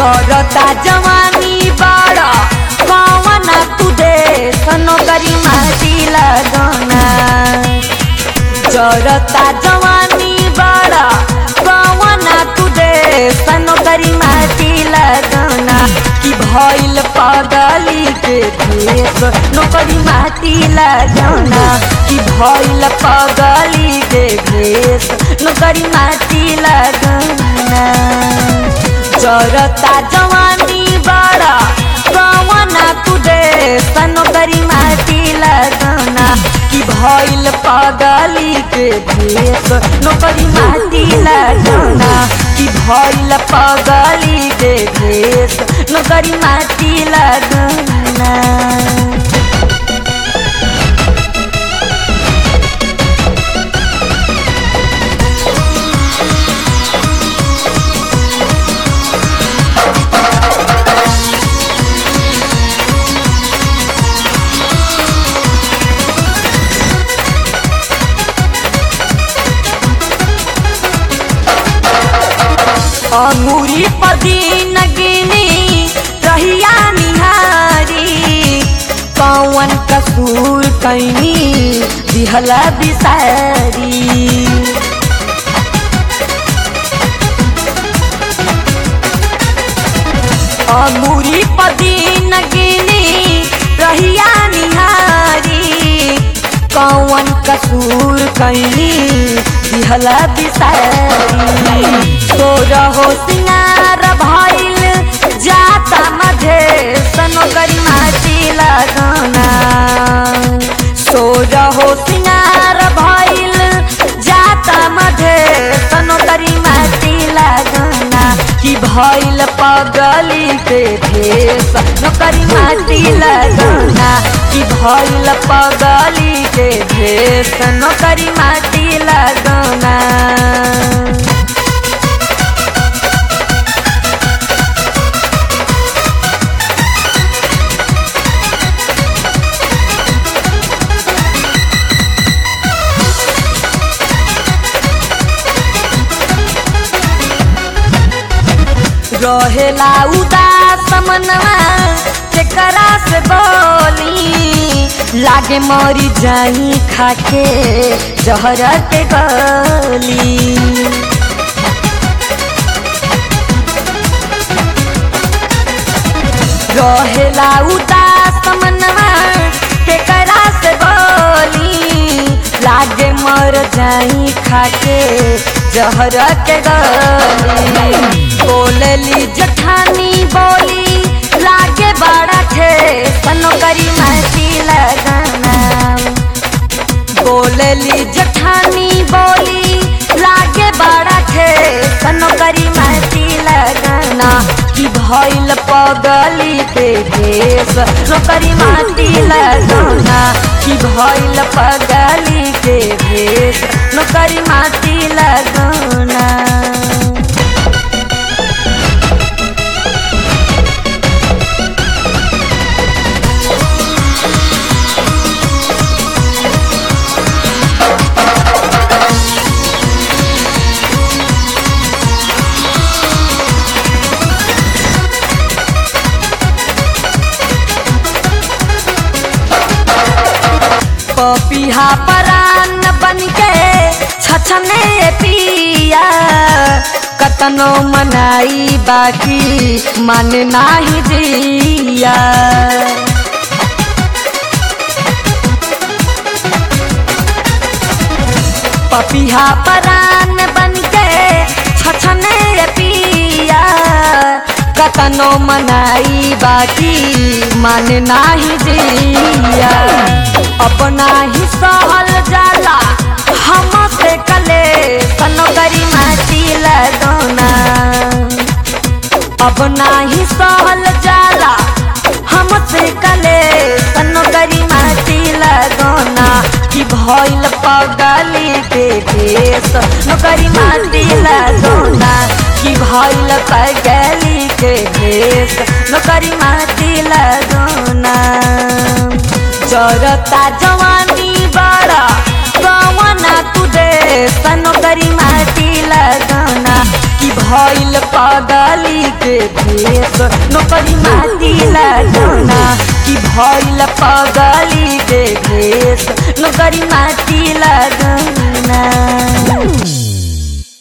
जरता जवानी बड़ा कौन तू दे सनो करी माटी लगना जरता जवानी बड़ा कौन तू दे सनो करी माटी लगना कि भइल पगली के भेष नौकरी माटी लगना कि भइल पगली के भेष नौकरी माटी लगना जरता जवानी बड़ा कौना तू दे नौकरी माटी लगना कि भइल पगली के भेष नौकरी माटी लगना कि भइल पगली के भेष नौकरी माटी लगना अंगूरी पदीन गिनी रहिया निहारी कौन कसूर कैनी दिहला बिसारी अंगूरी पदीन गिनी रहिया निहारी कौन कसूर कैनी दिहला बिसारी तो रहो सिंगार भइल जाता मझे सनो करी माटी लगना सो रहो सिंगार भइल जाता मझे सनो करी माटी लगना कि भइल पगली के भेष नौकरी माटी लगना कि भइल पगली के भेष नौकरी माटी लगना रहेला उदास मनवा केकरा से बोली लागे मरी जाई खाके जहर के गली रहेला उदास मनवा केकरा से बोली लागे मर जाई खाके जहर के गली बोलली जठानी बोली लागे बड़ा थे सनो करी माटी लगना बोलली जठानी बोली लागे बड़ा थे सनो करी माटी लगना कि भइल पगली के भेष नौकरी माटी लगना कि भइल पगली के भेष नौकरी माटी लगना पपिहा परान बन के छछने पिया कतनो मनाई बाकी मन नाही जिया पपिहा परान बन के छछने पिया कतनो मनाई बाकी मन नाही जिया अपना ही सहल जाला हम से कले सनो करी माटी लगना अब नाही सहल जाला हमसे कले सनो करी माटी लगना कि भइल पगली के भेष नौकरी माटी लगना कि भइल पगली के भेष नौकरी माटी लगना जरता जवानी बड़ा कौना तू दे सनो करी माटी लगना कि भइल पगली के भेष नौकरी माटी लगना कि भइल पगली के भेष नौकरी माटी लगना